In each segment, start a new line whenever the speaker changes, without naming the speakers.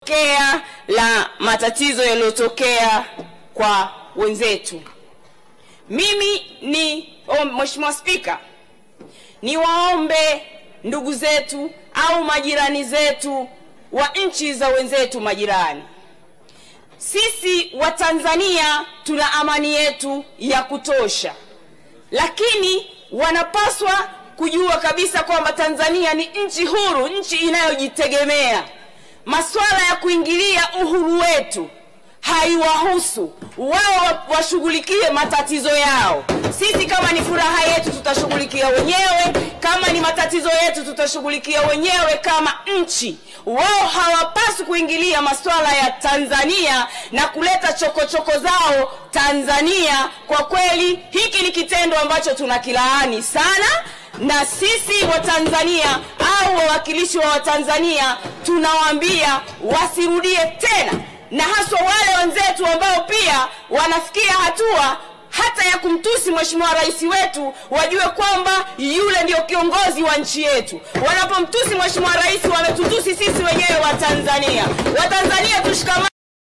kea la matatizo yaliyotokea kwa wenzetu. Mimi ni oh, Mheshimiwa Spika, niwaombe ndugu zetu au majirani zetu wa nchi za wenzetu majirani, sisi Watanzania tuna amani yetu ya kutosha, lakini wanapaswa kujua kabisa kwamba Tanzania ni nchi huru, nchi inayojitegemea. Masuala ya kuingilia uhuru wetu haiwahusu wao, washughulikie matatizo yao. Sisi kama ni furaha yetu tutashughulikia wenyewe, kama ni matatizo yetu tutashughulikia wenyewe kama nchi. Wao hawapaswi kuingilia masuala ya Tanzania na kuleta chokochoko -choko zao Tanzania. Kwa kweli hiki ni kitendo ambacho tunakilaani sana na sisi Watanzania au wawakilishi wa Watanzania tunawaambia wasirudie tena, na haswa wale wenzetu ambao pia wanafikia hatua hata ya kumtusi Mheshimiwa Rais wetu, wajue kwamba yule ndio kiongozi wa nchi yetu. Wanapomtusi Mheshimiwa Rais, wametutusi sisi wenyewe Watanzania. Watanzania tushikamane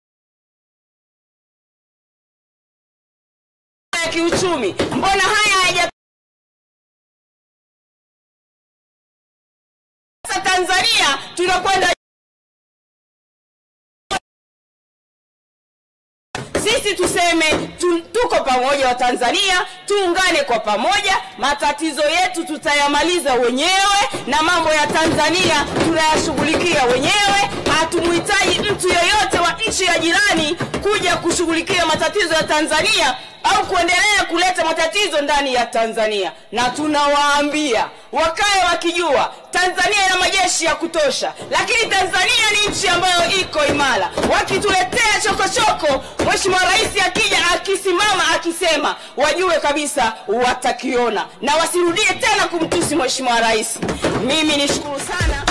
ya kiuchumi. Mbona haya hayaja Tanzania tunakwenda sisi tuseme tu, tuko pamoja wa Tanzania, tuungane kwa pamoja. Matatizo yetu tutayamaliza wenyewe, na mambo ya Tanzania tunayashughulikia wenyewe. Hatumhitaji mtu yeyote wa nchi ya jirani kuja kushughulikia matatizo ya Tanzania au kuendelea kuleta matatizo ndani ya Tanzania, na tunawaambia wakae wakijua Tanzania ina majeshi ya kutosha, lakini Tanzania ni nchi ambayo iko imara. Wakituletea chokochoko, Mheshimiwa Rais akija akisimama akisema, wajue kabisa watakiona na wasirudie tena kumtusi Mheshimiwa Rais. Mimi nishukuru sana.